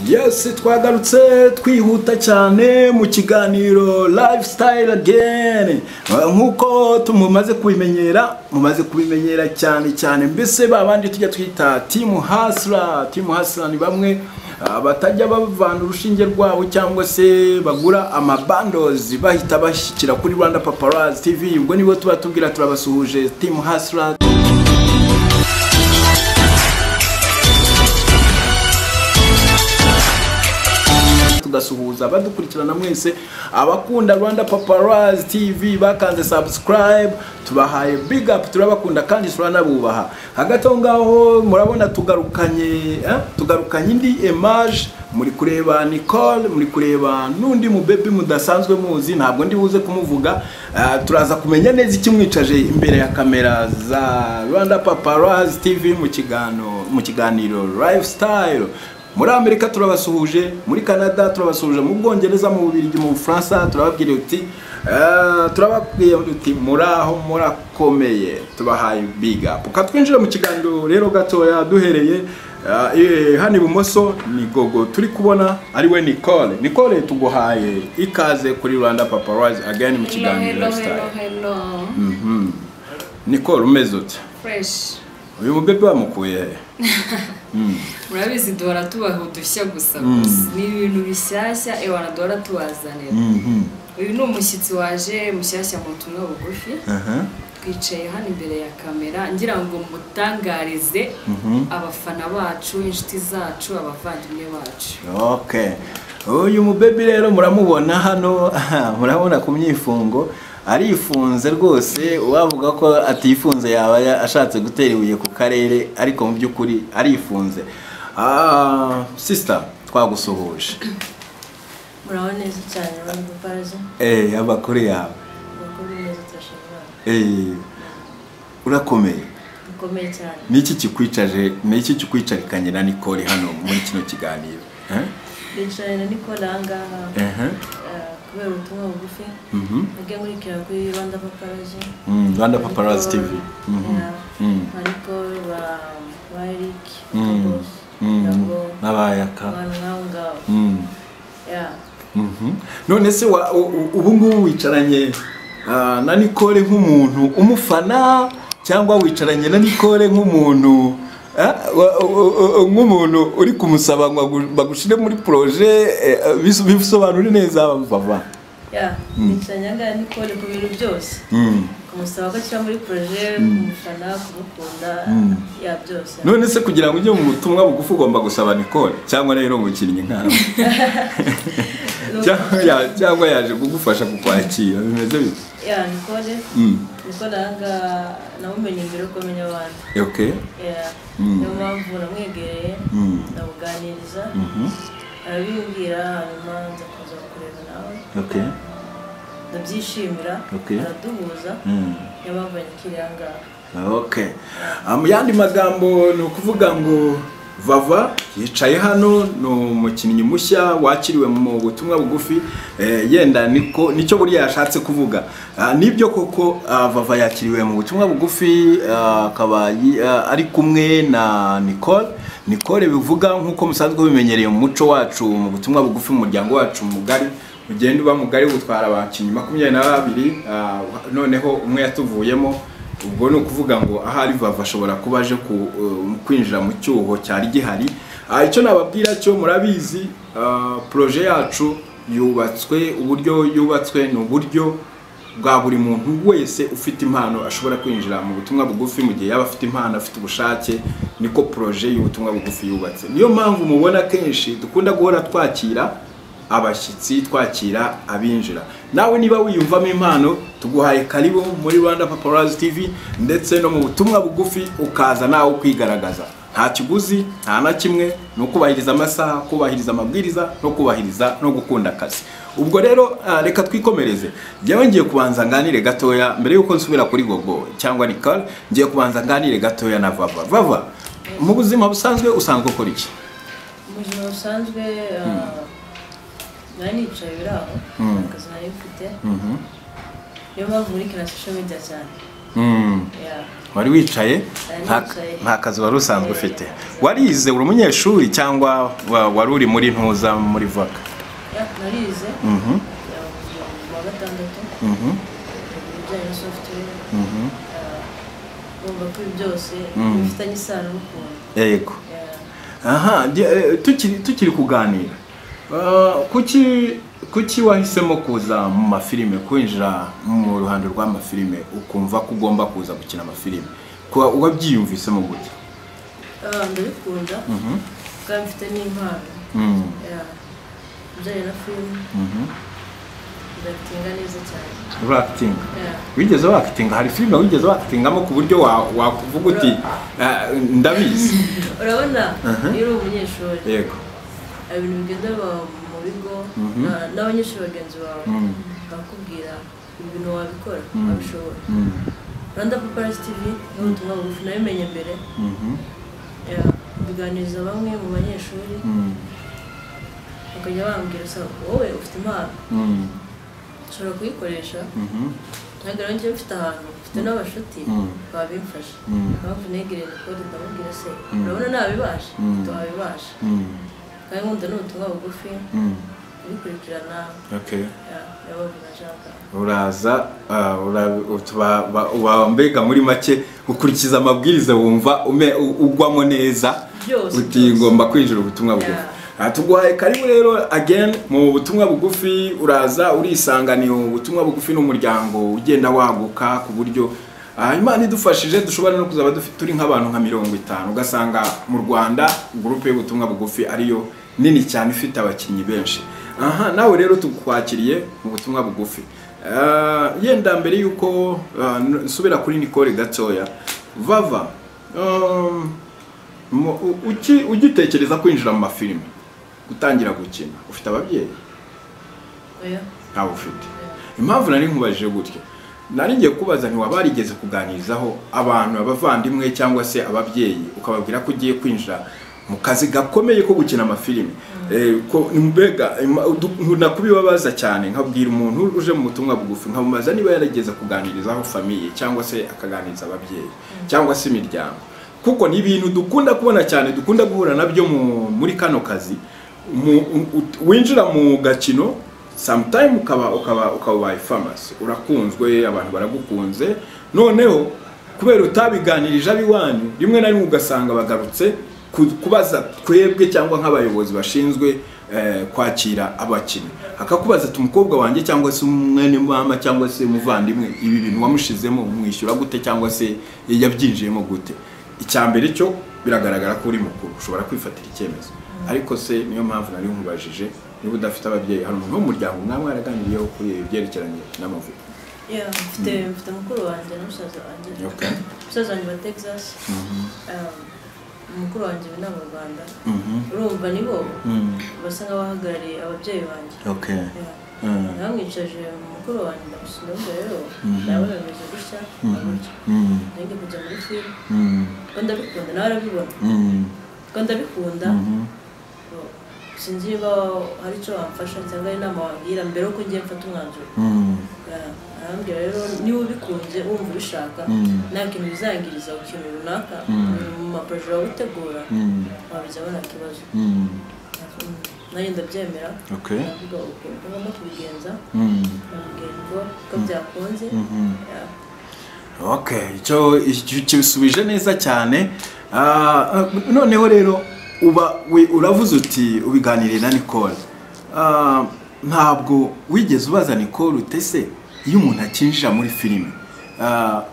yesi twagarutse twihuta cyane mu kiganiro lifestyle again nk'uko tumumaze kubimenyera mumaze kubimenyera cyane cyane mbese babandi tujya twita timu hasra timu hasra ni bamwe ah, batajya bavana urushinge rwabo cyangwa se bagura amabandozi bahita bashyikira kuri rwanda paparazzi tv ubwo nibo tuba tubwira turabasuhuje timu hasra tugasuhuza abadukurikirana mwese abakunda rwanda paparazzi tv bakanze subscribe tubahaye big up turabakunda kandi turanabubaha hagati aho ngaho murabona tugarukanye eh, tugarukanye indi image muri kureba nicole muri kureba n'undi mubebi mudasanzwe muzi ntabwo ndi buze kumuvuga Ah, turaza kumenya neza ikimwicaje imbere ya kamera za rwanda paparazzi tv mu kigano- mu kiganiro lifestyle muri amerika turabasuhuje muri canada turabasuhuje mu bwongereza mu bubirigi mu bufaransa turababwira uti eh, turababwira uti muraho murakomeye tubahaye big up Ka twinjire mu kiganiro rero gatoya duhereye eh, eh, hano ibumoso ni gogo turi kubona ari we nicole nicole tuguhaye ikaze kuri rwanda paparazzi again mu Hello, kiganiro hello, lifestyle hello, hello. Mhm. nicole umeze uti Fresh. uyu mubebe bamukuye he Murabizi duhora tubaha udushya gusa gusa. Ni ibintu bishyashya ewana duhora tubazanira. Mhm. Uyu ni umushyitsi waje mushyashya mu butumwa bugufi. Aha. Twicaye hano imbere ya kamera ngira ngo mutangarize abafana bacu, inshuti zacu, abavandimwe bacu. Okay. Uyu mubebi rero muramubona hano, murabona ku myifungo arifunze rwose wavuga ko atifunze yaba ya- ashatse gutera ibuye ku karere ariko mu by'ukuri arifunze. Ah, sister twagusuhuje. murabona neza cyane urabona ubuparazo Eh, abakuru yawe. kuko uri neza turashobora Eh, urakomeye. bikomeye cyane Niki kikwicaje, niki kikwicarikanye na Nicole hano muri kino kiganiro? Eh? bicaye na nikora ahangaha Eh. eh, kubera ubutumwa bugufi Mhm. ajya nkurikira kuri rwanda paparazo Mm, Rwanda Paparazzi TV. Mhm. Mm. ariko ba ba eric Mm. Kabos, Mm. nabo N'abayaka. abantu nk'abo ngabo Mm. ya Mhm. none se wa- u- u- ubu ngubu wicaranye ah, na nicole nk'umuntu umufana cyangwa wicaranye na nicole nk'umuntu ah, wa- u- u- u- nk'umuntu uri kumusaba ngo agu- bagushyire muri poroje eh, bis- bisobanure neza bava ya bicaye ahangaha nikora ku bintu byose Mm. kumusaba ko akira muri poroje kumufana kumukunda Mm. ya byose none se kugira ngo ujye mu butumwa bugufi ugomba gusaba nicole cyangwa rero umukinnyi nkawe cyangwa ya- cyangwa yaje kugufasha kukwakira bimeze bite ya nikore Mm. niko nanga namumenye mbere uko menya abantu okay Yeah. Mm. niyo mpamvu namwegereye Mm. ndamuganiriza Mhm. arabimbwira hanyuma nza kuza kureba nawe okay ndabyishimira Okay. araduhuza Mm. niyo mpamvu yakiriye ahangaha okay mu yandi magambo ni ukuvuga ngo vava yicaye hano ni umukinnyi mushya wakiriwe mu butumwa bugufi eh, yenda niko nicyo buriya yashatse kuvuga Ah, nibyo koko ah, vava yakiriwe mu butumwa bugufi ah, akaba yi- ah, ari kumwe na nicole nicole bivuga nk'uko musanzwe bimenyereye mu muco wacu mu butumwa bugufi mu muryango wacu mugari ugenda uba mugari butwara abakinnyi makumyabiri na babiri ah, noneho umwe yatuvuyemo ubwo ni ukuvuga ngo ahari vava ashobora kuba aje ku, eh, kwinjira mu cyuho cyari gihari Ah, icyo nababwira cyo murabizi ah, proje yacu yubatswe uburyo yubatswe ni uburyo bwa buri muntu wese ufite impano ashobora kwinjira mu butumwa bugufi mu gihe yaba afite impano afite ubushake niko proje y'ubutumwa bugufi yubatse niyo mpamvu mubona kenshi dukunda guhora twakira abashyitsi twakira abinjira nawe niba wiyumvamo impano tuguhaye karibu muri rwanda paparazzi tv ndetse no mu butumwa bugufi ukaza nawe kwigaragaza nta kiguzi nta na kimwe ni ukubahiriza amasaha kubahiriza amabwiriza no kubahiriza no gukunda akazi ubwo rero ah, reka twikomereze njyewe ngiye kubanza nganire gatoya mbere y'uko nsubira kuri gogo cyangwa nicole ngiye kubanza nganire gatoya na vava vava mu buzima busanzwe usanzwe ukora iki mu buzima busanzwe ah, nari nicaye biraho akazi nari mfite Mhm. niyo mpamvu muri kina social media cyane Mm. Yeah. wari wicaye Nari nta- nicaye. nta kazi wari usanzwe ufite warize uri umunyeshuri cyangwa wa- wari uri muri ntuza muri voka Yeah, narize Mhm, Yeah, mu wa gatandatu mhm, ibijyanye na software mhm. yeah, numva ko ibi byose Mm. bifitanye isano n'ukuntu yego Yeah. aha di- eh, tukiri tukiri kuganira Ah, kuki kuki wahisemo kuza mu mafilime kwinjira mu ruhando rw'amafilime ukumva ko ugomba kuza gukina amafilime Kwa- wabyiyumvisemo gutya Ah, ndabikunda Mhm, kandi mfite n'impano mhm, Yeah. ibijyanye na filime mhm. ndabitinga neza cyane urakitinga Yeah. wigeze wakitinga hari filime wigeze wakitingamo ku buryo wa- wakuvuga uti "Ah, ndabizi urabona Mhm. iyo uri umunyeshuri yego hari ibintu bigenda biba mu bigo Mhm. na- n'abanyeshuri bagenzi bawe Mm, bakakubwira ibintu wabikora Mm. wabishobora mm, rwanda paparasi tivi ni ubutumwa bugufi nabimenye mbere mhm, Yeah. mbiganiriza bamwe mu banyeshuri mm, bakajya bambwira sa wowe ufite impano mm, ushobora kuyikoresha mhm, ntagaragara njye mfite ahantu mfite n'abashuti Mm. babimfasha Mm. mpamvu negereye kode ndamubwira se Mm. urabona nabibasha Mm. tuwabibasha mm, kandi nkunda n'ubutumwa bugufi mm. kubikurikirana okay yabavuga ashaka uraza ah, ura- utuba- ba- uba mbega muri make ukurikiza amabwiriza wumva ume- u- ugwamo neza Byose, uti byose. ngomba kwinjira ubutumwa bugufi Ah, tuguhaye karibu rero again mu butumwa bugufi uraza urisanganiye ubutumwa bugufi n'umuryango ugenda waguka ku buryo ah, imana idufashije dushobora no kuzaba dufi- turi nk'abantu nka mirongo itanu ugasanga mu rwanda gurupe y'ubutumwa bugufi ariyo nini cyane ifite abakinnyi benshi aha nawe rero tukwakiriye mu butumwa bugufi Ah, yenda mbere y'uko ah, n- nsubira kuri nicole gatoya vava um, mu- u- uki- ugitekereza kwinjira mu mafilime gutangira gukina ufite ababyeyi oya ntawe ufite impamvu nari nkubajije gutya nari ngiye kubaza ntiwabarigeze kuganirizaho abantu abavandimwe cyangwa se ababyeyi ukababwira ko ugiye kwinjira mu kazi gakomeye ko gukina amafilime Eh, ko mbega ima- udu- ntunakubibabaza cyane nkabwira umuntu uje mu butumwa bugufi nkamubaza niba yarigeze kuganirizaho famiye cyangwa se akaganiriza ababyeyi cyangwa se imiryango kuko ni ibintu dukunda kubona cyane dukunda guhura nabyo mu- muri kano kazi Mu- u- u- winjira mu gakino sometime ukaba ukaba ukaba ubaye famasi urakunzwe abantu baragukunze noneho kubera utabiganirije ab'iwanyu rimwe na rimwe ugasanga bagarutse ku- kubaza twebwe cyangwa nk'abayobozi bashinzwe eh, kwakira abakinnyi akakubaza ati umukobwa wanjye cyangwa se umwene mama cyangwa se umuvandimwe ibi bintu wamushizemo umwishyura gute cyangwa se yabyinjiyemo gute icya mbere cyo biragaragara ko uri mukuru ushobora kwifatira icyemezo ariko se niyo mpamvu nari nkubajije niba udafite ababyeyi hari umuntu w'umuryango mwaba mwaraganiriyeho kuri ibi byerekeranye n'amavuko Yeah, mfite mfite mukuru wanjye na musaza wanjye Okay. musaza wanjye wa texas Um, mukuru wanjye ubu ni mu rwanda urumva nibo basa nk'abahagarariye ababyeyi banjye okay Yeah. Mm. namwicaje mukuru wanjye ndamusura ngo rero Mhm. nawe bameze gutya na gutya Mm. nanjye kujya muri filime Mm. ko ndabikunda nawe arabibona Mm. ko ndabikunda Mhm. sinzi niba hari icyo wamfasha cyangwa hari inama wabwira mbere yuko ngiye mfata umwanzuro Mm. Yeah, arambwira rero niba ubikunze wumva ubishaka Mm. nta kintu bizangiriza ku kintu runaka Mm. mu maproje wawutegura Mm. wabijyaho nta kibazo Mm. Mm, nanjye ndabyemera okay ndavuga ukuntu ngomba kubigenza Mm. ndamubwira ngo ko byakunze Mhm. Yeah. okay icyo icyo kibisubije neza cyane Ah, ah, noneho rero uba we- uravuze uti ubiganiriye na nicole Ah, ntabwo wigeze ubaza nicole utese iyo umuntu akinjira muri filime ah,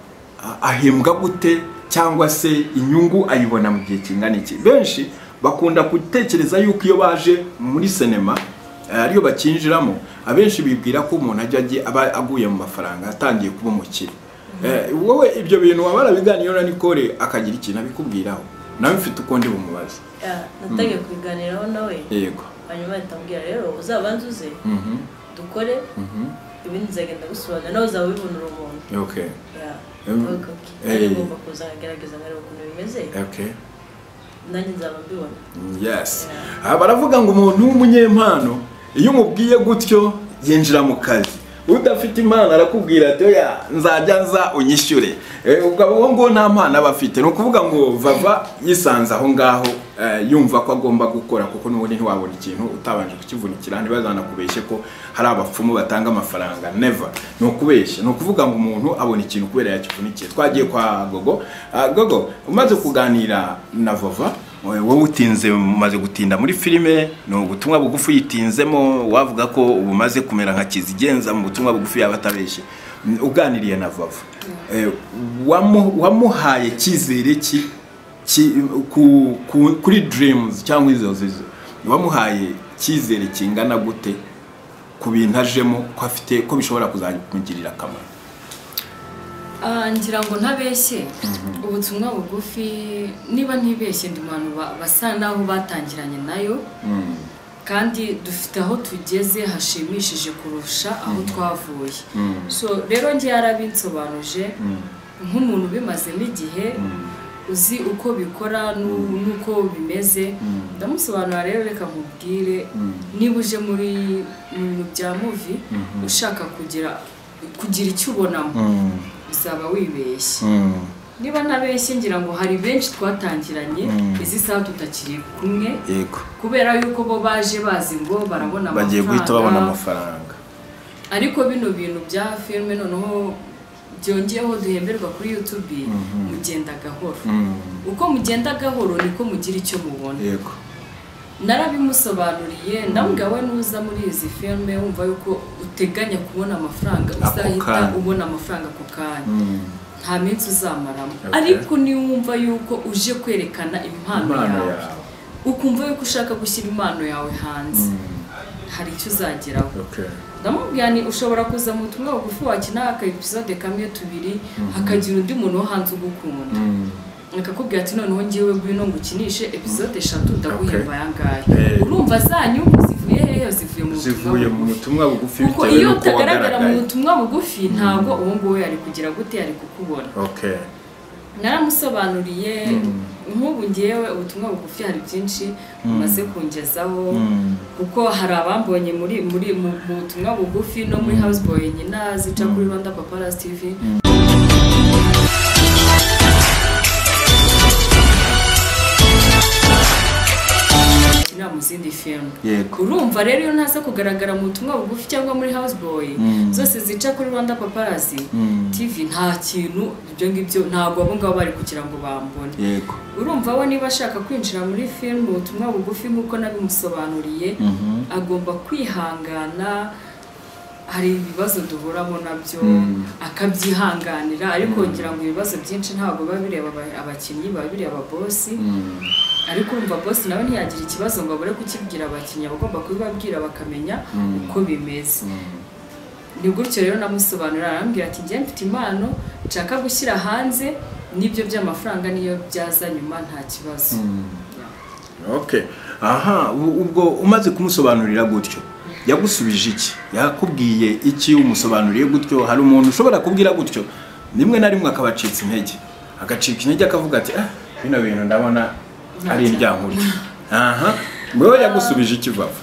a- ahembwa gute cyangwa se inyungu ayibona mu gihe kingana iki benshi bakunda gutekereza yuko iyo baje muri sinema ariyo bakinjiramo abenshi bibwira ko umuntu ajya agiye- aba aguye mu mafaranga atangiye kuba umukire Eh, wowe ibyo bintu waba warabiganiyeho na nicole akagira ikintu abikubwiraho nawe mfite uko ndi bumubaze Yeah, natangiye kubiganiraho nawe yego hanyuma ahita ambwira rero uzabanze uze Mhm, dukore mhm, ibindi nzagenda gusobanura nawe uzaba ubibonera umuntu okay Yeah. Em, Avuga, "Okay, eh. nanjye ngomba kuza nkagerageza nkareba ukuntu bimeze okay nanjye nzaba mbibona yes Ah, baravuga ngo umuntu w'umunyempano iyo umubwiye gutyo yinjira mu kazi udafite impano arakubwira ati oya nzajya nza unyishyure Eh, ubwo uwo nguwo nta mpano aba afite ni ukuvuga ngo vava yisanze aho ngaho eh, yumva ko agomba gukora kuko n'ubundi ntiwabona ikintu utabanje kukivunikira ntibazanakubeshye ko hari abapfumu batanga amafaranga never ni ukubeshya ni ukuvuga ngo umuntu abona ikintu kubera yakivunikiye twagiye kwa gogo Ah, gogo umaze kuganira na vava wowe utinze umaze gutinda muri filime ni ubutumwa bugufi uyitinzemo wavuga ko ubu umaze kumera nka kizigenza mu butumwa bugufi yaba atabeshye Mm, uganiriye na vava Eh, wamu- wamuhaye icyizere ki ki- ku- ku- kuri dreams cyangwa izo zizo wamuhaye icyizere kingana gute ku bintu ajemo ko afite ko bishobora kuzamugirira akamaro Ah, ngira ngo ntabeshye ubutumwa bugufi niba ntibeshye ndi mu bantu ba- basa n'aho batangiranye nayo Mm, kandi dufite aho tugeze hashimishije kurusha aho twavuye mm, so rero njye yarabinsobanuje mm, nk'umuntu ubimazemo igihe mm, uzi uko bikora n'u- n'uko bimeze ndamusobanura rero reka nkubwire mm. niba uje muri mu bintu bya muvi ushaka kugira kugira icyo ubonamo Mm, uzaba wibeshye mm. niba ntabeshye ngira ngo hari benshi twatangiranye Mm. izi saha tutakiri kumwe yego kubera yuko bo baje bazi ngo barabona bagiye guhita babona amafaranga amafaranga ariko bino bintu bya filime noneho byongeyeho duhemberwa kuri yutube mugenda gahoro Mm, uko mugenda gahoro niko mugira icyo mubona yego narabimusobanuriye ndambwira we nuza muri izi filime wumva yuko uteganya kubona amafaranga Ako uzahita kanya. ubona amafaranga ako kanya Mm, nta minsi uzamaramo Okay. ariko niwumva yuko uje kwerekana impano impano yawe yawe ukumva yuko ushaka gushyira impano yawe hanze hari icyo uzageraho Okay. ndamubwira ni ushobora kuza mu butumwa bugufi wakina aka episode kamwe tubiri hakagira undi muntu wo hanze ugukunda Mm. akakubwira ati noneho ngewe ngwino ngukinishe episode eshatu ndaguhemba ayangaya Eh. urumva za nyungu zivuye hehe zivuye mu butumwa zivuye mu bugufi butumwa bugufi kuko bitewe iyo n'uko utagaragara mu wagaragaye butumwa bugufi ntabwo uwo nguwo yari kugira gute yari kukubona Okay. naramusobanuriye Mm. nk'ubu ngewe ubutumwa bugufi hari byinshi bumaze kungezaho Mm. kuko hari abambonye muri muri mu mu butumwa bugufi no muri house boy nyina zica kuri rwanda paparazzi tv akinira mu zindi filime yego urumva rero iyo ntaza kugaragara mu butumwa bugufi cyangwa muri house boy Mm. zose zica kuri rwanda paparazzi Mm. tv nta kintu ibyo ngibyo ntabwo abo ngabo bari kugira ngo bambone yego urumva we niba ashaka kwinjira muri filime ubutumwa bugufi nk'uko nabimusobanuriye Mhm. agomba kwihangana hari ibibazo duhuramo nabyo Mm. akabyihanganira ariko ngira ngo ibibazo byinshi ntabwo biba bireba aba- abakinnyi biba bireba bosi Mm. ariko urumva bosi nawe ntiyagira ikibazo ngo abure kukibwira abakinnyi aba agomba kubibabwira bakamenya Mm. uko bimeze Mm. ni gutyo rero namusobanurira arambwira ati njye mfite impano nshaka gushyira hanze n'ibyo by'amafaranga niyo byaza nyuma nta kibazo Okay. aha u- ubwo umaze kumusobanurira gutyo yagusubije iki yakubwiye iki umusobanuriye gutyo hari umuntu ushobora kubwira gutyo rimwe na rimwe akaba acitse intege agacika intege akavuga ati ah bino bintu ndabona ari indyankurya aha wowe yagusubije iki vava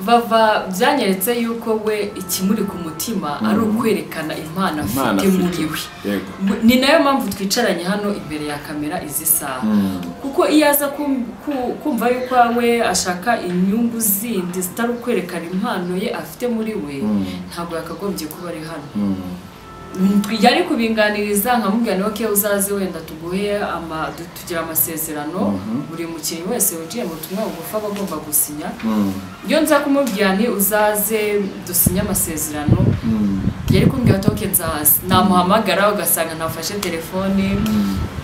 bava byanyeretse yuko we ikimuri ku mutima ari ukwerekana impano Impano afite muri we yego ni nayo mpamvu twicaranye hano imbere ya kamera izi saha Mm. kuko iyo aza kum- ku- kumva yuko we ashaka inyungu zindi zitari ukwerekana impano ye afite muri we Mm. ntabwo yakagombye kuba ari hano Mm. yari kubinganiriza nkamubwira niba kewe uzaze wenda tuguhe ama du- tugira amasezerano buri mukinnyi wese winjiye mu butumwa bugufi aba agomba gusinya Mm. iyo nza kumubwira nti uzaze dusinye amasezerano Mm. yari kumbwira toke nzaza namuhamagara ugasanga ntafashe telefoni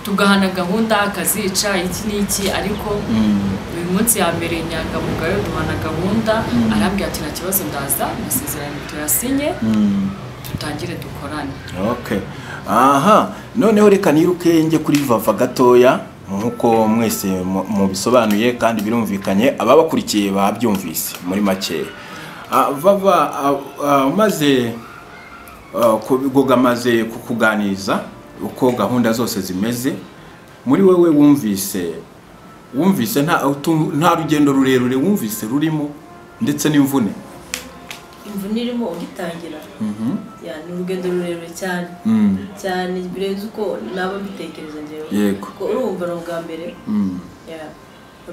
tugahana gahunda akazica iki n'iki ariko Mm. uyu munsi yabereye inyangamugayo duhana gahunda arambwira ati nta kibazo ndaza amasezerano tuyasinye Mm. dutangire dukorane Okay. aha noneho reka niruke njye kuri vava gatoya nk'uko mwese mu- mubisobanuye kandi birumvikanye ababakurikiye babyumvise muri makeya Ah, vava ah, ah, umaze ah, ku- Goga amaze kukuganiriza uko gahunda zose zimeze muri wowe wumvise wumvise nta utu- nta rugendo rurerure wumvise rurimo ndetse n'imvune imvune irimo ugitangira Mhm. ya ni urugendo rurerure cyane Mm. cyane birenze uko naba mbitekereza njyewe Yego. kuko urumva ni ubwa mbere Mm. ya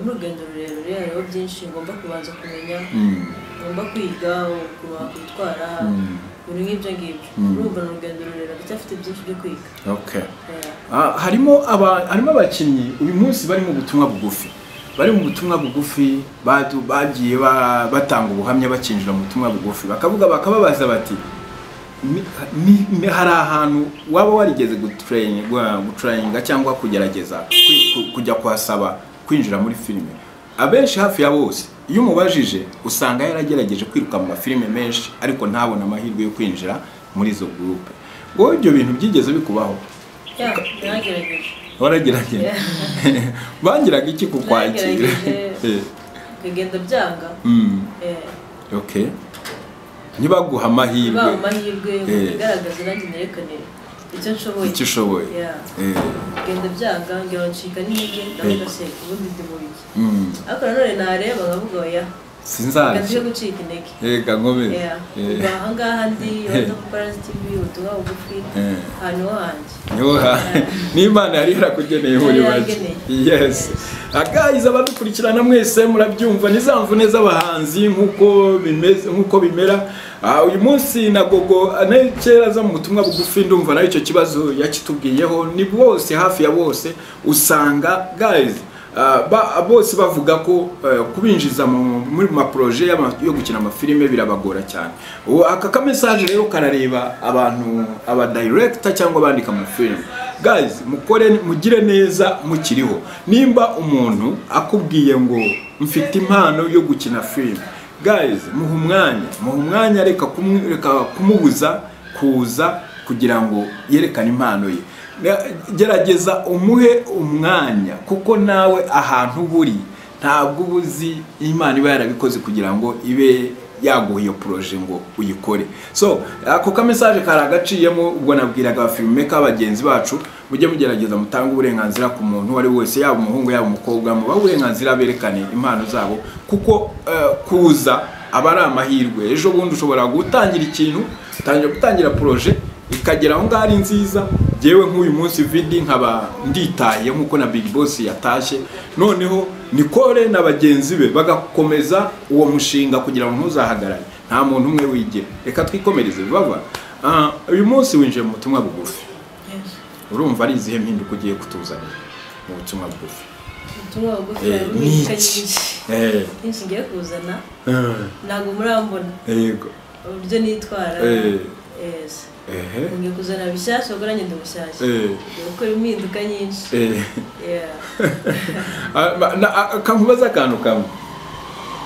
ni urugendo rurerure hariho byinshi ngomba kubanza kumenya Mm. ngomba kwiga ukuma kwitwara Mm. ibintu nk'ibyo ngibyo urumva ni urugendo rurerure ndacyafite byinshi byo kwiga Okay. ya Ah, harimo aba harimo abakinnyi uyu munsi bari mu butumwa bugufi bari mu butumwa bugufi badu- bagiye ba- batanga ubuhamya bakinjira mu butumwa bugufi bakavuga bakababaza bati "Ni- ni- ni- hari ahantu waba warigeze gutrain- gua- gutraininga cyangwa kugerageza kwi- ku- kujya kuhasaba kwinjira muri filime abenshi hafi ya bose iyo umubajije usanga yaragerageje kwiruka mu mafilime menshi ariko ntabone amahirwe yo kwinjira muri izo gurupe wowe ibyo bintu byigeze bikubaho ya nagerageje waragerageje bangiraga iki ku kwakira Baragerageje. Eh, bigenda byanga mm, eh, okay ntibaguha ba amahirwe amahirwe Eh. igaragaza nanjye nerekane icyo nshoboye icyo ushoboye ya Eh, bigenda byanga ngira ngo ncika n'intege Yego. ndavuga se ubundi ndi mu biki mm, ariko nanone nareba nkavuga oya reka tujye sinzaje gucika intege reka nkomeze Yeah. Eh, kuva ahangaha ndi urabona ko Paras TV ubutumwa bugufi Eh. ahantu ho hanjye niho ha- n'imana yari yarakugeneye muri Yari make yarageneye. yes agayiza abadukurikirana mwese murabyumva n'izamvu neza abahanzi nk'uko bimeze nk'uko bimera Ah, uyu munsi na gogo ah, nayo kera aza mu butumwa bugufi ndumva nayo icyo kibazo yakitubwiyeho ni bose hafi ya bose usanga guys ah, ba- bose bavuga ko eh, kubinjiza mu- muri ma projet y'ama- yo gukina amafilime birabagora cyane Ubu aka kamesaje rero karareba abantu aba director cyangwa abandika amafilime guys mukore mugire neza mukiriho nimba umuntu akubwiye ngo mfite impano yo gukina filime guys muha umwanya muha umwanya reka kumu- reka kumubuza kuza kugira ngo yerekane impano ye Na- gerageza umuhe umwanya kuko nawe ahantu uba uri ntabwo uba uzi imana iba yarabikoze kugira ngo ibe yaguha iyo poroje ngo uyikore so ako kamesaje kari agaciyemo ubwo nabwiraga abafilmeka bagenzi bacu mujye mugerageza mutange uburenganzira ku muntu uwo ari we wese yaba umuhungu yaba umukobwa mubahe uburenganzira berekane impano zabo kuko eh, kuza aba ari amahirwe ejo bundi ushobora gutangira ikintu utangira gutangira poroje ikagera aho ngaho ari nziza yewe nk'uyu munsi vidi nkaba nditaye nk'uko na big boss yatashye noneho nikore na bagenzi be bagakomeza uwo mushinga kugira ngo ntuzahagarare nta muntu umwe wigira reka twikomereze baba Ah, uyu munsi winjiye mu butumwa bugufi Yes. urumva ari izihe mpinduka ugiye kutuzanira mu butumwa bugufi ubutumwa bugufi Eh, ni harimo imico iki? nyinshi Eh, nyinshi ngiye kuzana eh, ntabwo murambona yego uburyo nitwara Eh. yes ehe ngiye kuzana bishyashya ubwo nanjye ndi mushyashya Eh. ngiye gukora impinduka nyinshi eh. Yeah. Ah, ba- na- ah, kankubaza akantu kamwe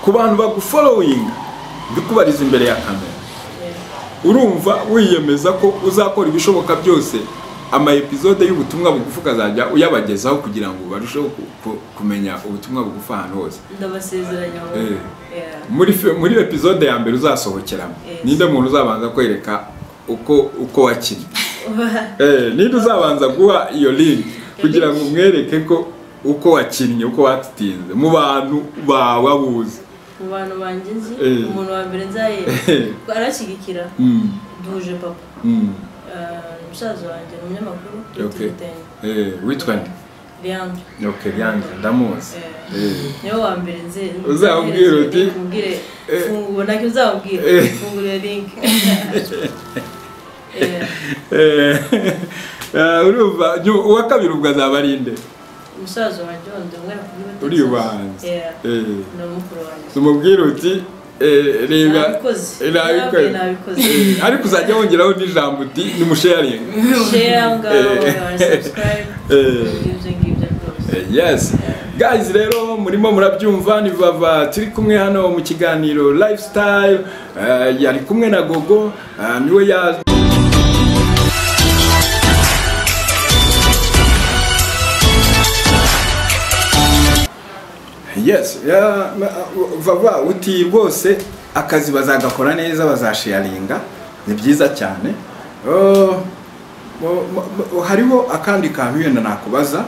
ku bantu baguforowinga ndikubariza imbere ya kamera Yeah. urumva wiyemeza ko uzakora ibishoboka byose ama episode y'ubutumwa bugufi ukazajya uyabagezaho kugira ngo barusheho ku- ku- kumenya ubutumwa bugufi ahantu hose ndabasezeranya wowe. Eh. Yeah. muri fi- muri episode ya mbere uzasohokeramo Yes. ninde muntu uzabanza kwereka uko uko wakinnye Eh, ninde uzabanza guha iyo link kugira ngo umwereke ko uko wakinnye uko watsinze mu bantu bawe abuzi mu bantu banjye nzi Eh. umuntu wa mbere nzaye Eh. arashyigikira Mm, duhuje papa mm, Eh, musaza wanjye ni umunyamakuru Okay. yitwa eh, witwa nde Leandre okay yanjye ndamuzi Eh. eh, niwe wa mbere nzi Uzamubwira uti? mubwire Eh. fungura nacyo uzamubwira Eh. fungura link Eh, eh, eh, urumva nyu- uwa kabiri ubwo azaba ari nde musaza wanjye wundi umwe nakubwira uri ubanza eh, ni umukuru wanjye tumubwire uti eh, reba nabikoze nabikore. nabikoze Eh, ariko uzajya wongeraho n'ijambo uti nimusharinga share ngaho Eh. subscribe Eh. ibyo ngibyo rwose Eh, yes guys rero murimo murabyumva ni vava turi kumwe hano mu kiganiro lifestyle eh, yari kumwe na gogo eh, niwe ya yes ya- ma- vava uti rwose akazi bazagakora neza bazasharinga ni byiza cyane Oh, mu- mu- mu- hariho akandi kantu wenda nakubaza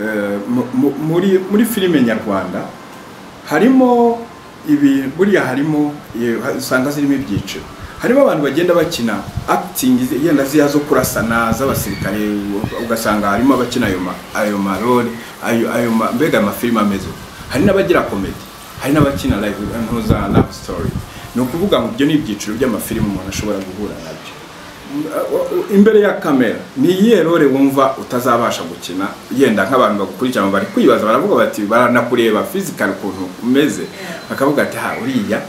eh, mu- mu- muri muri filime nyarwanda harimo ibi buriya harimo eh, usanga zirimo ibyiciro harimo abantu bagenda bakina acting zi- yenda ziya zo kurasana z'abasirikare u- ugasanga harimo abakina ayo ma- ayo marole ayo ayo ma- mbega ayo mafilime ameze uko hari n'abagira comedy hari n'abakina live ntuza love story ni ukuvuga ngo ibyo ni ibyiciro by'amafilime umuntu ashobora guhura nabyo imbere ya kamera ni iyihe role wumva utazabasha gukina yenda nk'abantu bagukurikirana bari kwibaza baravuga bati baranakureba fizikari ukuntu umeze bakavuga ati ha uriya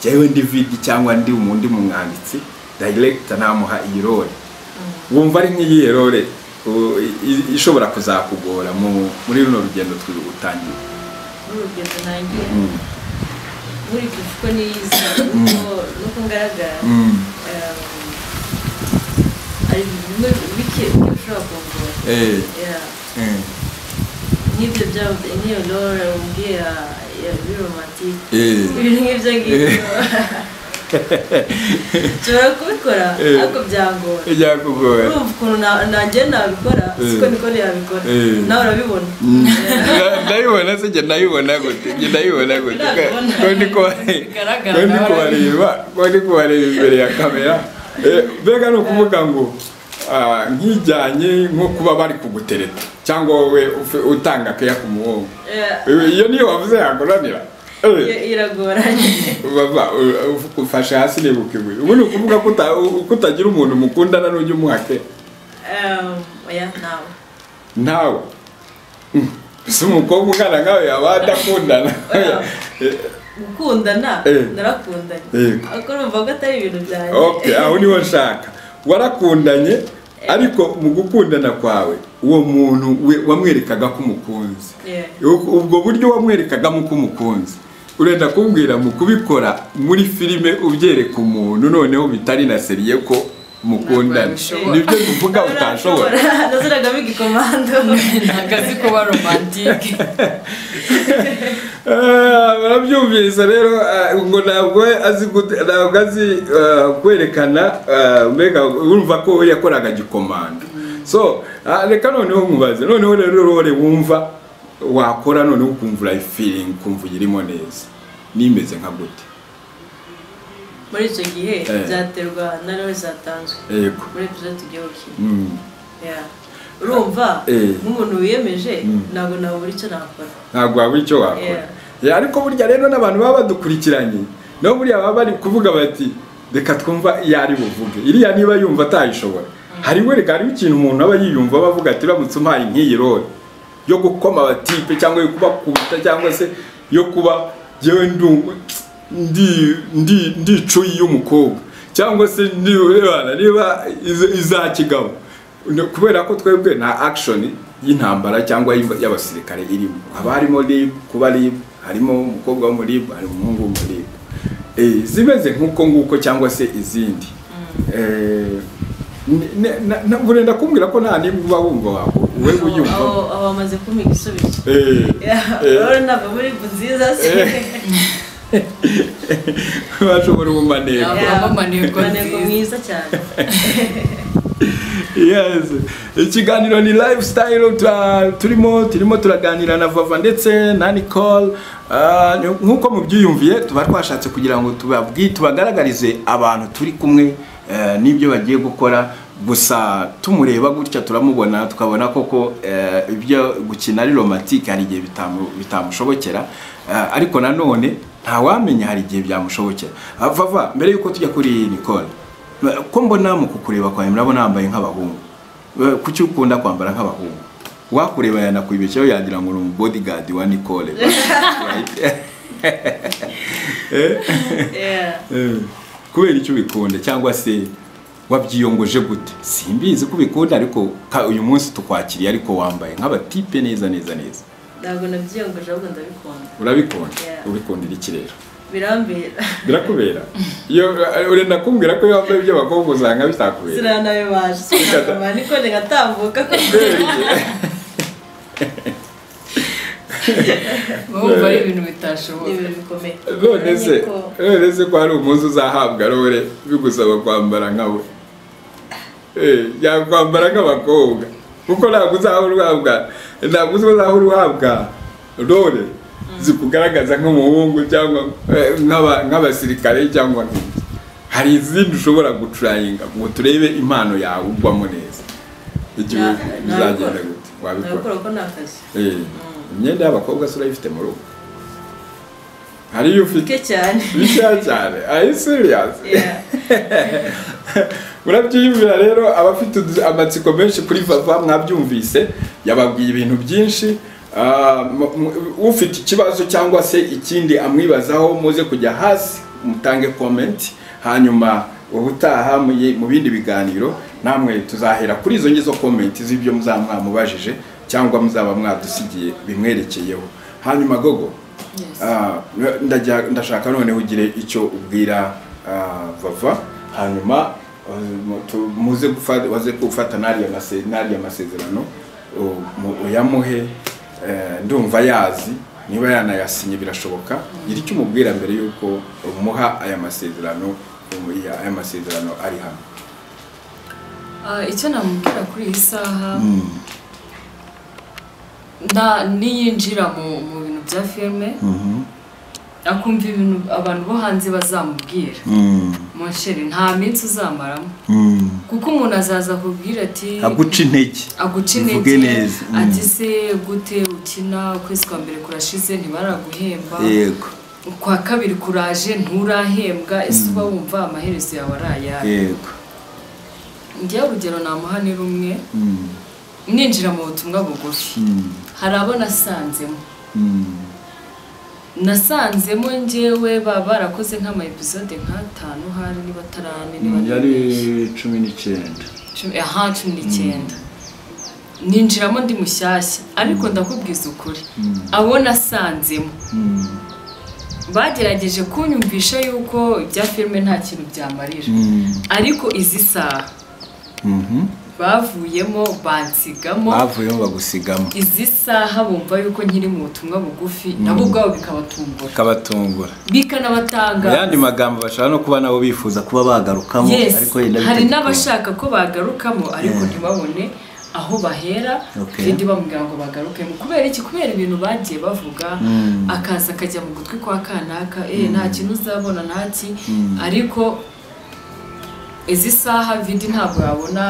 jyewe ndi vidi cyangwa ndi umundi mwanditsi dayiregita namuha iyi role wumva ari nk'iyihe role u- i- i- ishobora kuzakugora mu- muri runo rugendo twutangiye n'urugendo ntangiye Mm. buri kuko niyiza nuko- nuko ngaragara Mm. um, hari ibintu bimwe bike bike ushobora kungura Eh, Yeah. eh, nk'ibyo byaba nk'iyo role wumviye ya ya biromatike eh. ibintu nk'ibyo ngibyo nshobora kubikora Eh. ariko byangora Ibyakugora. urumva ukuntu na- nanjye nabikora siko Eh. nikore yabikora Eh. nawe urabibona Na- ndayibona se njye ndayibona gute njye ndayibona gute Ndabibona. ko ndi kubare- Bigaragara ko ndi nawe. kubareba ko ndi kubareba imbere ya kamera Eh, mbega ni ukuvuga ngo ah, nk'ijyanye nko kuba bari kugutereta cyangwa wowe ufe- utanga akeya ku muhungu Eh, Eh, iyo niyo wavuze yakuranira iyo Eh, iragoranye baba u- u- ufashe hasi nibuka ibuye ubu ni ukuvuga ko uta- u- ko utagira umuntu mukundana n'ujya umuha akeya Um, oya nawe nawe Mm. si umukobwa ungana nkawe yaba adakundana Oya. Eh, gukundana Eh. narakundanye Yego. ariko urumva ko atari ibintu byanjye okay aho niho nshaka warakundanye ariko mu gukundana kwawe uwo muntu we- wamwerekaga ko umukunzi Yeah. U- ubwo buryo wamwerekagamo ko umukunzi urenda kumbwira mu kubikora muri filime ubyereka umuntu noneho bitari na seriye ko mukundana Ntabwo yabishobora. nibyo mvuga Nawe utashobora urashobora. naziragamo igikomando ntabwo azi kuba romantike Ah, barabyumvise rero ah, ngo ntabwo azi gute- ntabwo azi ah, kwerekana ah, mbega urumva ko we yakoraga gikomanda so ah, reka noneho nkubaze noneho rero rore wumva wakora noneho ukumva urayi feeling ukumva uyirimo neza nimeze nka gute muri icyo gihe Eh. byaterwa na rero zatanzwe yego muri episode tugiye gukina Mm, Yeah. urumva Eh. nk'umuntu wiyemeje Mm. ntabwo nabura icyo nakora ntabwo waba icyo wakora Yeah. Yeah, ariko burya rero n'abantu baba badukurikiranye nabo buriya baba bari kuvuga bati reka twumva iyo ari buvuge iriya niba yumva atayishobora hari we reka hariho ikintu umuntu aba yiyumva aba avuga ati uramutse umpaye nk'iyi role yo gukoma abatipe cyangwa yo kubakubita cyangwa se yo kuba yewe ndu ndi ndi ndicuyi y'umukobwa cyangwa se niba niba iz- iza kigabo Ne- kubera ko twebwe nta action y'intambara cyangwa y'imba- y'abasirikare irimo haba harimo rib kuba rib harimo umukobwa wo muri rib hari umuhungu wo muri rib Eh, zimeze nk'uko nguko cyangwa se izindi Eh, ne- ne- na- na- burenda kumbwira ko nta nimwe uba wumva wako we Aho- aho uyumva aho bamaze kumpa igisubizo Eh. Yeah, Eh. rero ntabwo muri bu nziza se Eh. bashobora ubumaneko Yeah. Habamo maneko maneko nziza. mwiza cyane yes ikiganiro ni lifestyle tura- turimo turimo turaganira na vava ndetse na nicole Ah, ni- nk'uko mubyiyumviye tuba twashatse kugira ngo tubabwi tubagaragarize abantu turi kumwe eh, n'ibyo bagiye gukora gusa tumureba gutya turamubona tukabona koko eh, ibyo gukina ari romantique hari igihe bitamu- bitamushobokera Eh, ariko nanone ntawamenya hari igihe byamushobokera Ah, vava mbere y'uko tujya kuri nicole ko mbona mu kukureba kwawe murabona yambaye nk'abahungu Eh, kuki ukunda kwambara nk'abahungu wakureba yanakwibeshyaho yagira ngo ni umubodyguard wa nicole Eh, Yeah. eh, kubera icyo ubikunda cyangwa se wabyiyongoje gute simbizi ko ubikunda ariko ka- uyu munsi tukwakiriye ariko wambaye nk'abatipe neza neza neza ntabwo nabyiyangoje ahubwo ndabikunda urabikunda Yeah. ubikundira iki rero birambera birakubera iyo urenda kumbwira ko iyo wambaye iby'abakobwa usanga bitakubera sinanabibaje sinakoma niko ngatambuka ko wumva ari ibintu bitashoboka ibintu bikomeye none se Uramenye ko- none se ko hari umunsi uzahabwa rore bigusaba kwambara nka we Eh, yakwambara nk'abakobwa kuko ntabwo uzahora uhabwa ntabwo uzahora uhabwa rore zikugaragaza nk'umuhungu cyangwa eh, nk'aba- nk'abasirikare cyangwa nk'iki hari izindi ushobora gucurayinga ngo turebe impano yawe ugwamo neza igihe Na- bizagenda nabikora. gute wabikora nabikora ko ni akazi Eh, imyenda y'abakobwa se urayifite mu rugo hari iyo ufite bike cyane bishya cyane are you serious Yeah. murabyiyumvira rero abafite udu- amatsiko menshi kuri vava mwabyumvise yababwiye ibintu byinshi Ah, mu- mu- ufite ikibazo cyangwa se ikindi amwibazaho muze kujya hasi mutange comment hanyuma ubutaha mu yi- mu bindi biganiro namwe tuzahera kuri izo ngizo comment z'ibyo muzaba mwamubajije cyangwa muzaba mwadusigiye bimwerekeyeho hanyuma gogo Yes. Ah, ndajya- ndashaka noneho ugire icyo ubwira ah, vava hanyuma ah, mu- tu- muze gufa- waze gufata n'ariya mase- n'ariya masezerano u- mu- uyamuhe eh, ndumva yazi niba yanayasinye birashoboka gira icyo umubwira mbere y'uko umuha aya masezerano um, ya- aya masezerano ari hano Ah, icyo namubwira kuri iyi saha nda niyinjira mu mu bintu bya filime akumva ibintu abantu bo hanze bazamubwira monsheri nta minsi uzamaramo kuko umuntu azaza akubwira ati intege aguca Bivuge intege neza, mm. ati se gute ukina ukwezi kwa mbere kurashize ntibaraguhemba yego ukwa kabiri kuraje nturahembwa ese uba wumva amaherezo yawe arayaye yego ngewe urugero namuha ni rumwe ninjira mu butumwa bugufi hari abo nasanzemo nasanzemo ngewe baba barakoze nk'ama episode nk'atanu hari niba atarane niba ari yari menshi. cumi n'icyenda Cumi- aha cumi n'icyenda ninjiramo ndi mushyashya ariko ndakubwiza ukuri abo nasanzemo bagerageje kunyumvisha yuko ibya filime nta kintu byamarira ariko izi saha bavuyemo bansigamo bavuyemo bagusigamo izi saha bumva yuko nkiri mu butumwa bugufi nabo ubwabo bikabatungura kabatungura bikanabatanga mu yandi magambo bashobora no kuba nabo bifuza kuba bagarukamo yes ariko yenda hari bitegeka. n'abashaka ko bagarukamo ariko ntibabone aho bahera Okay. kandi bamubwira ngo bagarukemo kubera iki kubera ibintu bagiye bavuga akaza akajya mu gutwi kwa kanaka eh nta kintu uzabona ntaki ariko izi saha vidi ntabwo yabona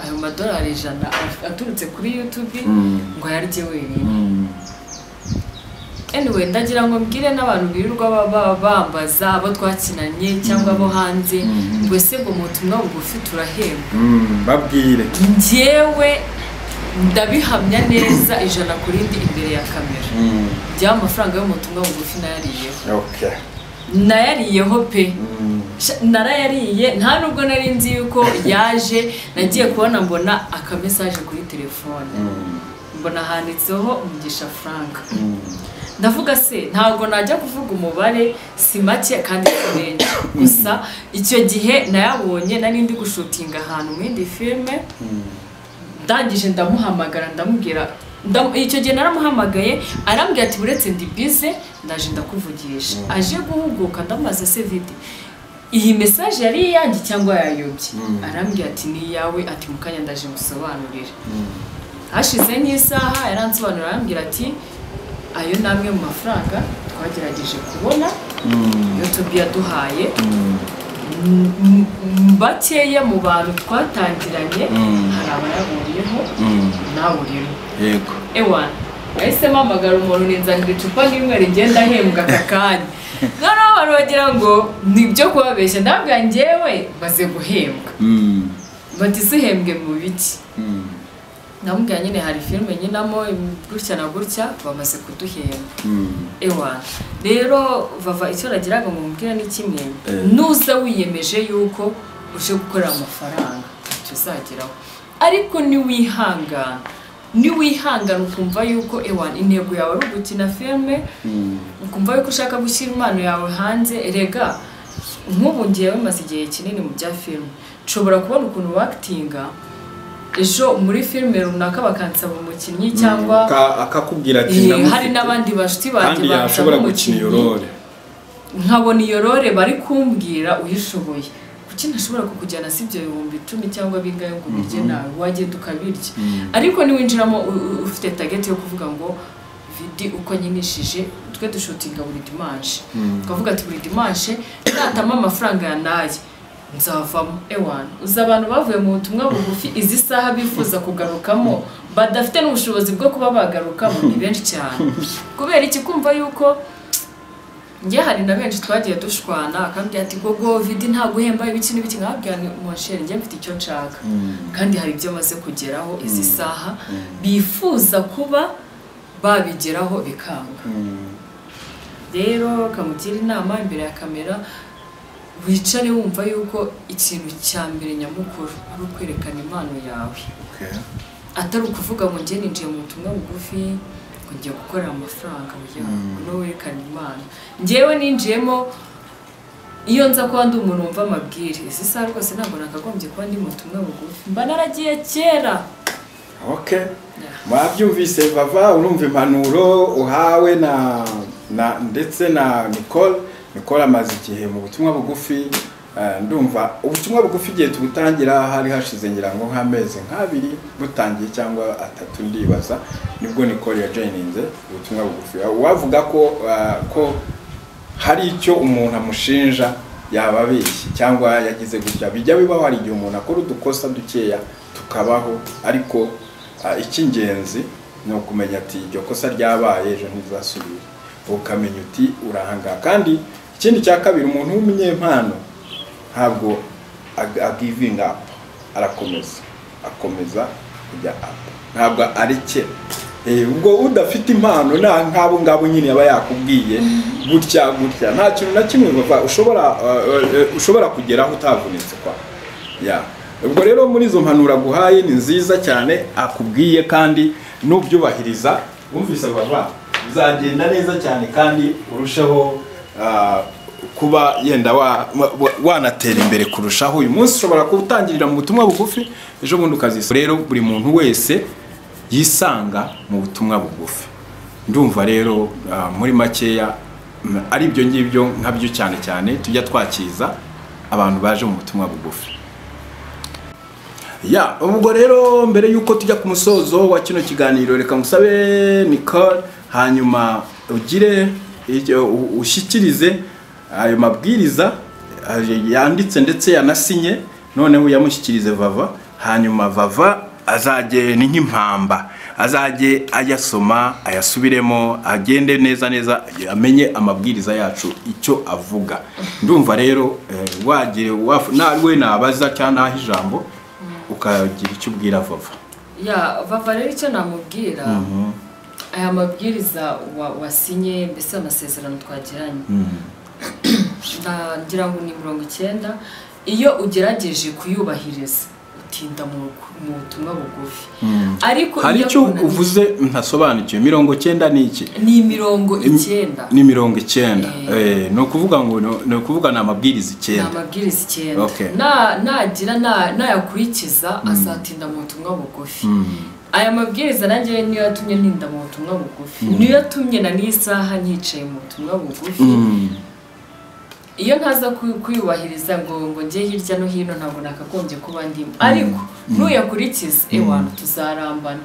ayo madolari ijana aturutse kuri youtube ngo ayarye wenyine anyway ndagira ngo mbwire n'abantu birirwa baba bambaza abo twakinanye cyangwa abo hanze ngo ese ngo mu butumwa bugufi turahembwa babwire njyewe ndabihamya neza ijana ku rindi imbere ya kamera byaba amafaranga yo mu butumwa bugufi nayariyeho nayariyeho pe Sha- narayariye nta nubwo nari nzi yuko yaje nagiye kubona mbona akamesaje kuri telefone mbona handitseho mugisha frank ndavuga se ntabwo najya kuvuga umubare si make kandi si menshi gusa icyo gihe nayabonye nari ndi gushutinga ahantu mu yindi filime ndangije ndamuhamagara ndamubwira ndam- icyo gihe naramuhamagaye arambwira ati uretse ndi bize ndaje ndakuvugisha aje guhuguka ndamubaza se vidi iyi mesaje yari iyanjye cyangwa yayobye arambwira ati ni iyawe ati mu kanya ndaje musobanurire hashize nk'isaha yaransobanurira arambwira ati ayo ni amwe mu mafaranga twagerageje kubona iyo tobi yaduhaye M- m- m- bakeya mu bantu twatangiranye hari abayaburiyeho nawe urimo yego ewa nahise mpamagara umuntu ninzanira icupa nk'imwe rigenda ahembwa aka kanya noneho abantu bagira ngo ni ibyo kubabeshya ndabwira ngewe maze guhembwa bati zihembwe mu biki ndamubwira nyine hari filime nyinamo gutya na gutya bamaze kuduhemba ewa rero vava icyo nagiraga mu mubwira ni kimwe Eh. nuza wiyemeje yuko uje gukorera amafaranga icyo uzageraho ariko niwihangana niwihangana ukumva yuko ewa intego yawe ari ugukina filime ukumva yuko ushaka gushyira impano yawe hanze rega nk'ubu ngewe maze igihe kinini mu bya filime nshobora kubona ukuntu wakitinga ejo muri filime runaka bakansaba umukinnyi cyangwa Ka- akakubwira ati Eh, ndamufite. hari n'abandi bashuti banjye kandi yashobora bansaba gukina iyo umukinnyi. role nkabona iyo role bari kumbwira uyishoboye kuki ntashobora kukujyana si ibyo bihumbi icumi cyangwa bingahe ngo ubirye nawe wagenda ukabirya ariko niwinjiramo u- u- ufite tageti yo kuvuga ngo vidi uko ankinishije twe dushutinga buri dimanshi twavuga ati buri dimanshi natama amafaranga yanaye nzavamo ewana uzi abantu bavuye mu butumwa bugufi izi saha bifuza kugarukamo badafite n'ubushobozi bwo kuba bagarukamo ni benshi cyane kubera iki kumva yuko njye hari na benshi twagiye dushwana akambwira ati gogo vidi nta guhemba ibiki n'ibiki nkabwira monshere njye mfite icyo nshaka kandi hari ibyo maze kugeraho izi saha bifuza kuba babigeraho bikanga rero kamugira inama imbere ya kamera wicare wumva yuko ikintu cya mbere nyamukuru ari ukwerekana impano yawe atari ukuvuga ngo njye ninjiye mu butumwa bugufi kujya gukorera amafaranga kugira ngo werekane imana ngewe ninjiyemo iyo nza kuba ndi umuntu wumva amabwire izi saha rwose ntabwo nakagombye kuba ndi mu butumwa bugufi mba naragiye kera mwabyumvise bava urumva impanuro uhawe na ndetse na mikoro mikoro amaze igihe mu butumwa bugufi ndumva ubutumwa bugufi igihe tubutangira hari hashize ngira ngo nk'amezi nk'abiri butangiye cyangwa atatu ndibaza nibwo nikoro yajoyininze ubutumwa bugufi wavuga ko ko hari icyo umuntu amushinja yaba abeshye cyangwa yagize gutya bijya bibaho hari igihe umuntu akora udukosa dukeya tukabaho ariko icy'ingenzi ni ukumenya ati iryo kosa ryabaye ejo ntizasubire ukamenya uti urahanga kandi ikindi cya kabiri umuntu w'umunyempano ntabwo agivinga apu arakomeza akomeza kujya apu ntabwo arekera ubwo udafite impano nk'abo ngabo nyine aba yakubwiye gutya gutya nta kintu na kimwe ushobora kugeraho utavunitse kwa ubwo rero muri izo mpanuro aguhaye ni nziza cyane akubwiye kandi n'ubyubahiriza wumvise bava bizagenda neza cyane kandi urusheho kuba yenda wanatera imbere kurushaho uyu munsi ushobora kuwutangirira mu butumwa bugufi ejo bundi ukazisura rero buri muntu wese yisanga mu butumwa bugufi ndumva rero muri makeya ari ibyo ngibyo nkabyo cyane cyane tujya twakiza abantu baje mu butumwa bugufi ya ubwo rero mbere y'uko tujya ku musozo wa kino kiganiro reka musabe nicole hanyuma ugire ushyikirize ayo mabwiriza yanditse ndetse yanasinye noneho uyamushyikirize vava hanyuma vava azagende nk'impamba azajye ayasoma ayasubiremo agende neza neza amenye amabwiriza yacu icyo avuga ndumva rero wagire nawe nabaza cyangwa naho ijambo ukagira icyo ubwira vava vava rero icyo namubwira aya mabwiriza wasinye mbese amasezerano twagiranye ngira ngo ni mirongo icyenda iyo ugerageje kuyubahiriza utinda mu butumwa bugufi ariko hari icyo uvuze ntasobanukiwe mirongo icyenda ni iki ni imirongo icyenda ni mirongo icyenda ni ukuvuga ngo ni ukuvuga ni amabwiriza icyenda ni amabwiriza icyenda nagira nayakurikiza azatinda mu butumwa bugufi aya mabwiriza nanjye niyo yatumye ntinda mu butumwa bugufi niyo yatumye na n'isaha nyicaye mu butumwa bugufi iyo ntaza kuyubahiriza ngo ngo njye hirya no hino ntabwo nakagombye kuba ndimo ariko ntuyakurikize ewana tuzarambana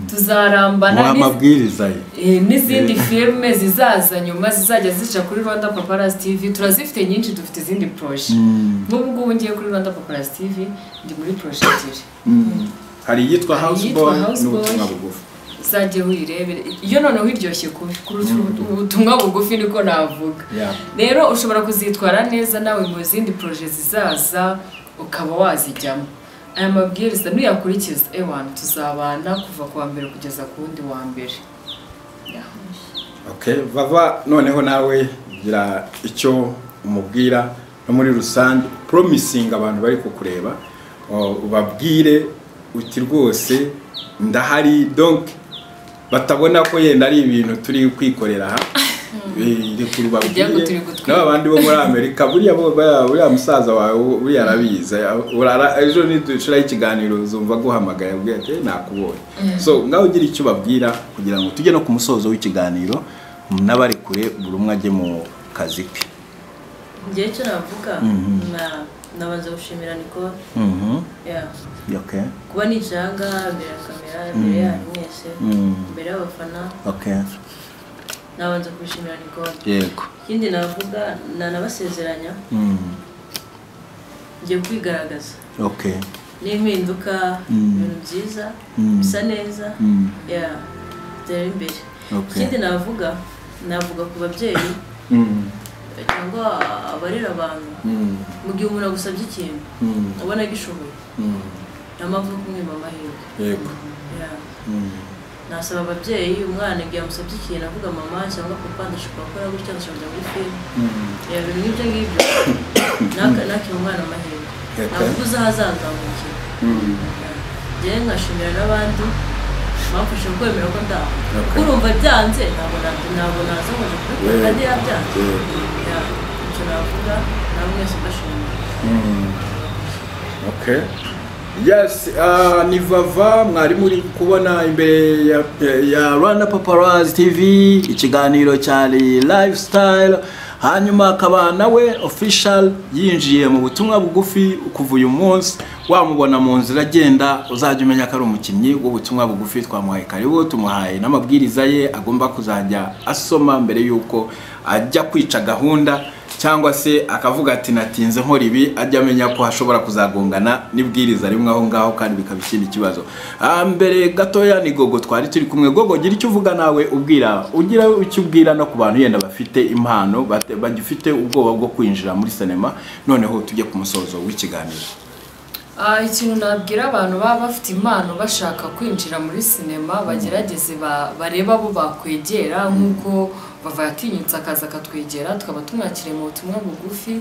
tuzarambana amabwiriza ye n'izindi firime zizaza nyuma zizajya zica kuri rwanda paparazzi tv turazifite nyinshi dufite izindi poroje nk'ubu ngubu ngiye kuri rwanda paparazzi tv ndi muri poroje ebyiri hari iyitwa house boy n'ubutumwa bugufi uzajye wirebera iyo noneho iryoshye ubutumwa bugufi niko navuga rero ushobora kuzitwara neza nawe mu zindi poroje zizaza ukaba wazijyamo aya mabwiriza nuyakurikiza ewana tuzabana kuva ku wa mbere kugeza ku wundi wa mbere bava noneho nawe gira icyo umubwira no muri rusange promisingi abantu bari kukureba ubabwire uti rwose ndahari donke batabona ko yenda ari ibintu turi kwikorera aha rekuru babwire n'aba bandi bo muri amerika buriya musaza wawe buriya arabizi ejo nidushiraho ikiganiro uzumva guhamagara yabwiye ati nakubonye so ngaho ugira icyo ubabwira kugira ngo tujye no ku musozo w'ikiganiro n'abari kure buri umwe ajye mu kazi ke ngewe icyo navuga nabanza gushimira nicole Mhm. yeah. Okay. kuba nicaye aha ngaha imbere ya kamera imbere yanyu mwese Mm. imbere y'abafana Okay. nabanza kubishimira nicole Yego. ikindi navuga nanabasezeranya Mm. ngiye kwigaragaza Okay. n'impinduka Mm. ibintu byiza Mm. bisa neza Mm. yeah. dutera imbere ikindi Okay. navuga navuga ku babyeyi Mm. cyangwa abarera abantu Mm. mu gihe umuntu agusabye ikintu Mm. ubona agishoboye Mm. nta mpamvu yo kumwima amahirwe Yego. Yeah. Mm. nasaba ababyeyi umwana igihe amusabye ikintu avuga mama cyangwa papa ndashobora gukora gutya ndashobora kujya muri filime Mm. yeah, ibintu nk'ibyo ngibyo Naka- nakiha umwana amahirwe Okay. navuga uzi aho azazamukira Mm. njyewe nkashimira n'abandi bamfasha kwemera ko ndaho Okay. kuko urumva byanze ntabwo na- ntabwo naza ngo kubikora kandi yabyanze Yego. Yeah, icyo navuga nawe mwese ndashimira Mm. Okay. Yes, ah, ni Vava mwari muri kubona imbere ya, ya Rwanda Paparazzi TV ikiganiro cyari lifestyle hanyuma akaba nawe official yinjiye mu butumwa bugufi kuva uyu munsi wamubona mu nzira agenda uzajya umenya ko ari umukinnyi w'ubutumwa bugufi twamuhaye karibu tumuhaye n'amabwiriza ye agomba kuzajya asoma mbere y'uko ajya kwica gahunda cyangwa se akavuga ati natinze nkora ibi ajya amenya ko hashobora kuzagongana n'ibwiriza rimwe aho ngaho kandi bikaba ikindi kibazo Ah, mbere gatoya ni gogo twari turi kumwe gogo gira icyo uvuga nawe ubwira ugira icyo ubwira no ku bantu yenda bafite impano bate- bagifite ubwoba bwo kwinjira muri sinema noneho tujye ku musozo w'ikiganiro Ah, ikintu nabwira abantu baba bafite impano bashaka kwinjira muri sinema bagerageze ba- barebe abo bakwegera nk'uko bava yatinyutse akaza akatwegera tukaba tumwakiriye mu butumwa bugufi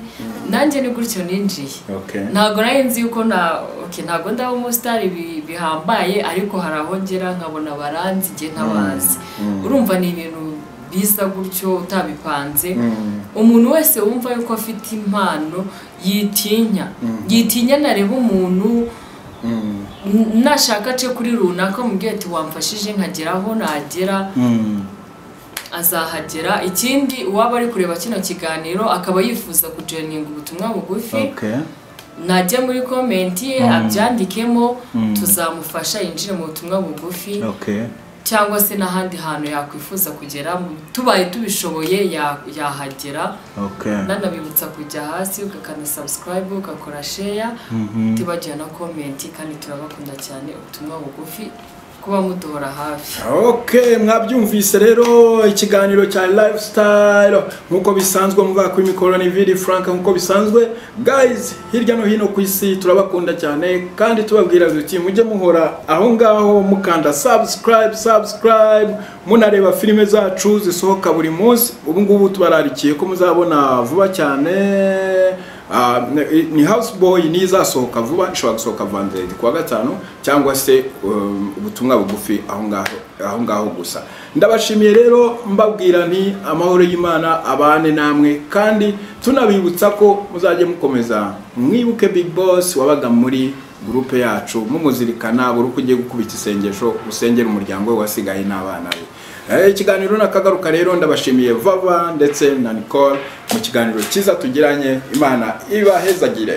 nanjye ni gutyo ninjiye Okay. ntabwo nari nzi yuko na okay, ntabwo ndaba umusitari bi- bihambaye ariko hari aho ngera nkabona baranzi igihe ntabazi urumva ni ibintu biza gutyo utabipanze umuntu wese wumva yuko afite impano yitinya yitinya nareba umuntu n- nashaka ace kuri runaka mubwira ati wamfashije nkagera aho nagera Mm. azahagera ikindi uwaba ari kureba kino kiganiro akaba yifuza kujoyininga ubutumwa bugufi Okay. najya muri komenti ye abyandikemo Mm. tuzamufasha yinjire mu butumwa bugufi Okay. cyangwa se n'ahandi hantu yakwifuza kugera mu- tubaye tubishoboye ya- yahagera Okay. nanabibutsa kujya hasi ugakanda subscribe ugakora share Mhm. tibagira na komenti kandi turabakunda cyane ubutumwa bugufi kuba muduhora hafi ok mwabyumvise rero ikiganiro cya lifestyle nk'uko bisanzwe muvuga kuri mikoro ni vidi frank nk'uko bisanzwe guys hirya no hino ku isi turabakunda cyane kandi tubabwira duti mujye muhora aho ngaho mukanda subscribe subscribe munareba filime zacu zisohoka buri munsi ubu ngubu tubararikiye ko muzabona vuba cyane Ah, ni- ni house boy n'izasohoka vuba ishobora gusohoka vanderedi kuwa gatanu cyangwa se um, ubutumwa bugufi aho ngaho aho ngaho gusa ndabashimiye rero mbabwira nti amahoro y'imana abane namwe kandi tunabibutsa ko muzajye mukomeza mwibuke big boss wabaga muri gurupe yacu mumuzirikana buri uko ugiye gukubita isengesho usengera umuryango we wasigaye n'abana be Eh, ikiganiro nakagaruka rero ndabashimiye vava ndetse na nicole mu kiganiro cyiza tugiranye imana ibahezagire